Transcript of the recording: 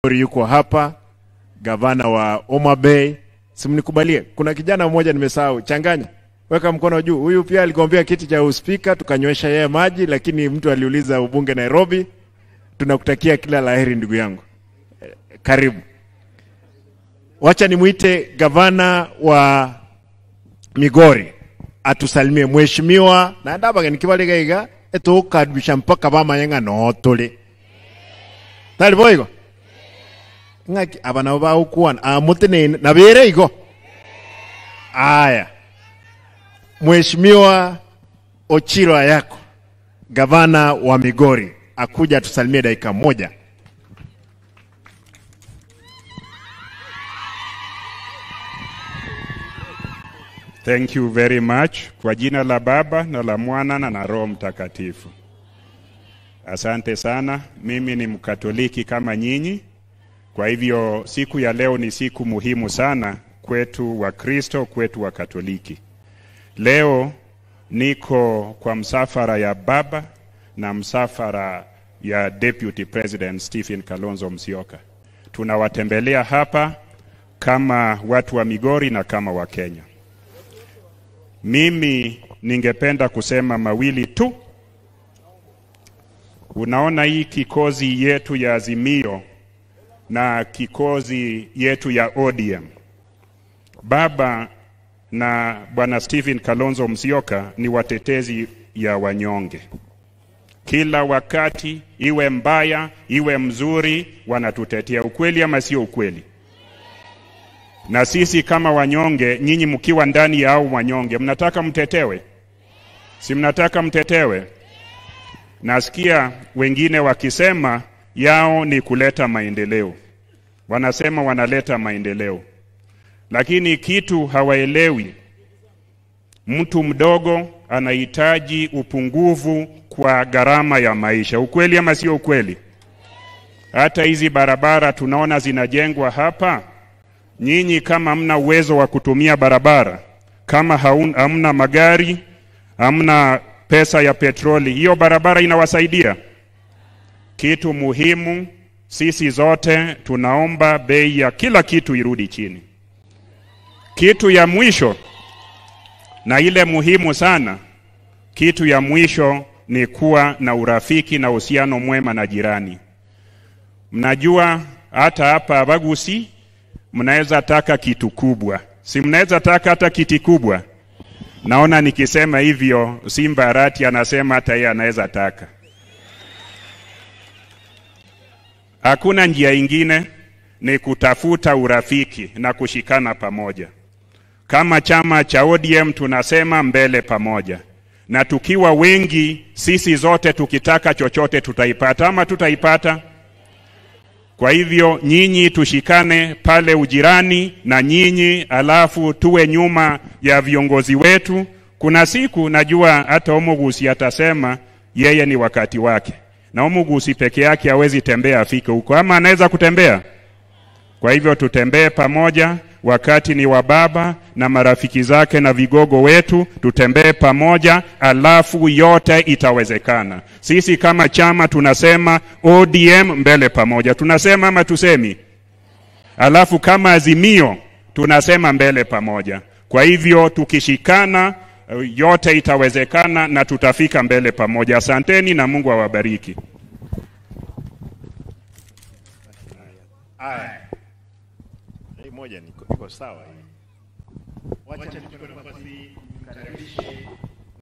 yuko hapa, gavana wa Homa Bay. Simnikubalie, kuna kijana mmoja nimesahau, changanya, weka mkono juu. Huyu pia aligombea kiti cha uspika, tukanywesha yeye maji, lakini mtu aliuliza ubunge Nairobi. Tunakutakia kila laheri ndugu yangu, Eh, karibu. Wacha nimwite gavana wa Migori atusalimie mheshimiwa na ndabaga nikibaligaiga etukaribisha mpaka bamayenga notuli tali boigo ng'aki aba nabo bagukwana amutinene nabere igo aya mheshimiwa Ochilo Ayako gavana wa Migori akuja atusalimie dakika moja Thank you very much. Kwa jina la Baba na la Mwana na na Roho Mtakatifu. Asante sana. Mimi ni Mkatoliki kama nyinyi. Kwa hivyo siku ya leo ni siku muhimu sana kwetu wa Kristo, kwetu wa Katoliki. Leo niko kwa msafara ya Baba na msafara ya Deputy President Stephen Kalonzo Musyoka. Tunawatembelea hapa kama watu wa Migori na kama wa Kenya. Mimi ningependa kusema mawili tu. Unaona hii kikozi yetu ya Azimio na kikozi yetu ya ODM, baba na bwana Stephen Kalonzo Musyoka ni watetezi ya wanyonge. Kila wakati, iwe mbaya iwe mzuri, wanatutetea. Ukweli ama sio ukweli? na sisi kama wanyonge, nyinyi mkiwa ndani ya au wanyonge, mnataka mtetewe? Si mnataka mtetewe? Nasikia wengine wakisema yao ni kuleta maendeleo, wanasema wanaleta maendeleo, lakini kitu hawaelewi, mtu mdogo anahitaji upungufu kwa gharama ya maisha. Ukweli ama sio ukweli? Hata hizi barabara tunaona zinajengwa hapa nyinyi kama hamna uwezo wa kutumia barabara, kama haun, hamna magari, hamna pesa ya petroli, hiyo barabara inawasaidia? Kitu muhimu, sisi zote tunaomba bei ya kila kitu irudi chini. Kitu ya mwisho na ile muhimu sana, kitu ya mwisho ni kuwa na urafiki na uhusiano mwema na jirani. Mnajua hata hapa Bagusi mnaweza taka kitu kubwa, si mnaweza taka hata kiti kubwa. Naona nikisema hivyo, Simba Arati anasema hata yeye anaweza taka. Hakuna njia ingine, ni kutafuta urafiki na kushikana pamoja. Kama chama cha ODM tunasema mbele pamoja, na tukiwa wengi, sisi zote tukitaka chochote tutaipata, ama tutaipata? Kwa hivyo nyinyi tushikane pale ujirani na nyinyi, alafu tuwe nyuma ya viongozi wetu. Kuna siku najua hata Omugusi atasema yeye ni wakati wake, na Omugusi peke yake hawezi tembea afike huko, ama anaweza kutembea? Kwa hivyo tutembee pamoja, wakati ni wa baba na marafiki zake na vigogo wetu, tutembee pamoja, alafu yote itawezekana. Sisi kama chama tunasema ODM mbele pamoja, tunasema ama tusemi? Alafu kama Azimio tunasema mbele pamoja. Kwa hivyo tukishikana, eh, yote itawezekana na tutafika mbele pamoja. Asanteni na Mungu awabariki. Aya. Hii moja niko, niko sawa hii. Wacha nichukue nafasi hii nimkaribishe